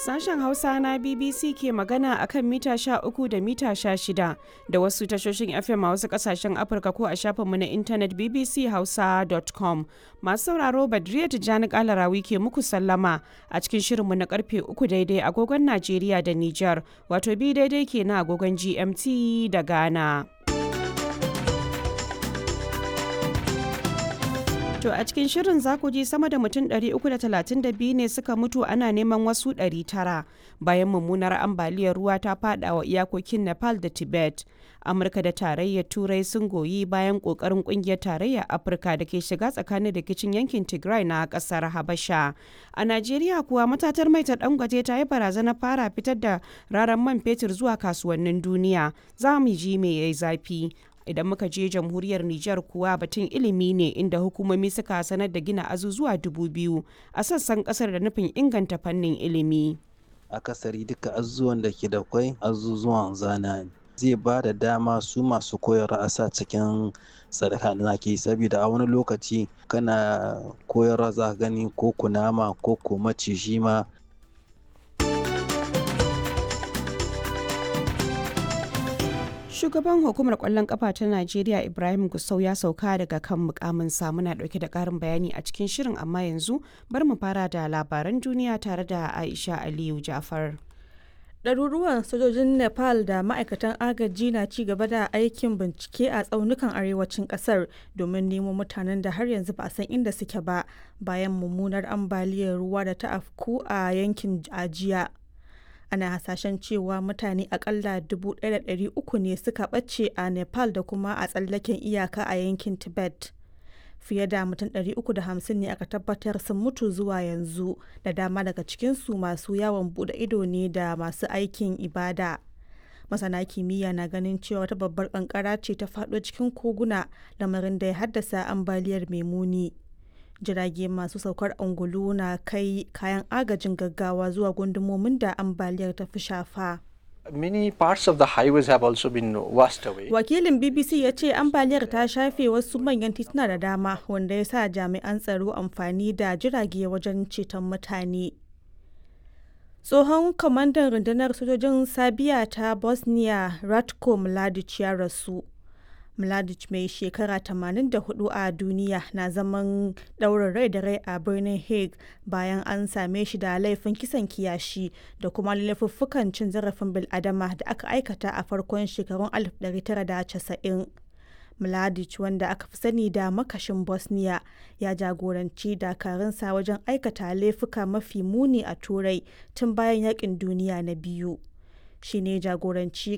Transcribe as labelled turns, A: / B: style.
A: Sashen Hausa na BBC ke magana a kan mita 13 da mita 16 da wasu tashoshin FM a wasu kasashen Afirka ko a shafinmu na intanet bbchausa.com. Masu sauraro Badriya Tijjani Kalarawi ke muku sallama a cikin shirinmu na karfe 3 daidai agogon Najeriya da Nijar, wato bi daidai ke na agogon GMT da Ghana. To a cikin shirin za ku ji sama da mutum 332 ne suka mutu ana neman wasu 900 bayan mummunar ambaliyar ruwa ta fada wa iyakokin Nepal da Tibet. Amurka da tarayyar Turai sun goyi bayan kokarin kungiyar tarayyar Afirka da ke shiga tsakanin rikicin yankin Tigray na kasar Habasha. A Najeriya kuwa matatar mai ta dangwaje ta yi barazana fara fitar da raran man fetur zuwa kasuwannin duniya. Za mu ji me yayi zafi. idan muka je jamhuriyar Nijar kuwa batun ilimi ne inda hukumomi suka sanar da gina azuzuwa dubu biyu a sassan kasar da nufin inganta fannin ilimi.
B: Akasari duka azuzuwan da ke da kwai azuzuwan zana ne. Zai ba da dama su masu koyarwa a sa cikin sadaka da ke saboda a wani lokaci kana koyarwa za gani ko kunama ko ko maciji ma
A: Shugaban hukumar kwallon kafa ta Najeriya Ibrahim Gusau ya sauka daga kan mukamin muna dauke da karin bayani a cikin shirin amma yanzu bar mu fara da labaran duniya tare da Aisha Aliyu Jafar.
C: Ɗaruruwan sojojin Nepal da ma'aikatan agaji na ci gaba da aikin bincike a tsaunukan arewacin ƙasar domin nemo mutanen da har yanzu ba a san inda suke ba bayan mummunar ambaliyar ruwa da ta afku a yankin ajiya. ana hasashen cewa mutane akalla 1,300 ne suka ɓace a nepal da kuma a tsallaken iyaka a yankin tibet fiye da mutum 350 ne aka tabbatar sun mutu zuwa yanzu da dama daga cikinsu masu yawon bude ido ne da masu aikin ibada masana kimiyya na ganin cewa wata babbar kankara ce ta faɗo cikin koguna lamarin da ya haddasa ambaliyar mai muni jirage masu saukar angulu na kai kayan agajin gaggawa zuwa gundumomin da ambaliyar ta fi shafa.
D: Many parts of the highways have also been washed away.
C: Wakilin BBC ya ce ambaliyar ta shafe wasu manyan tituna da dama wanda ya sa jami'an tsaro amfani da jirage wajen ceton mutane. Tsohon kwamandan rundunar sojojin Sabiya ta Bosnia Ratko Mladic ya rasu. Mladic mai shekara 84 a duniya na zaman ɗaurin rai da rai a birnin Hague bayan an same shi da laifin kisan kiyashi da kuma laifuffukan cin zarafin bil'adama da aka aikata a farkon shekarun 1990. Mladic wanda aka fi sani da makashin Bosnia ya jagoranci dakarunsa wajen aikata laifuka mafi muni a Turai tun bayan yakin duniya na biyu. Shi ne jagoranci